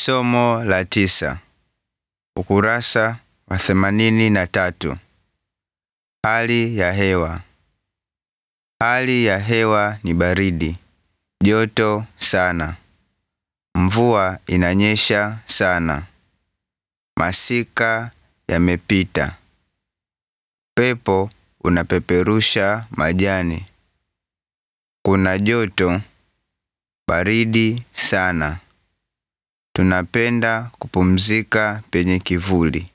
Somo la tisa, ukurasa wa themanini na tatu. Hali ya hewa. Hali ya hewa ni baridi, joto sana. Mvua inanyesha sana. Masika yamepita. Pepo unapeperusha majani. Kuna joto, baridi sana. Tunapenda kupumzika penye kivuli.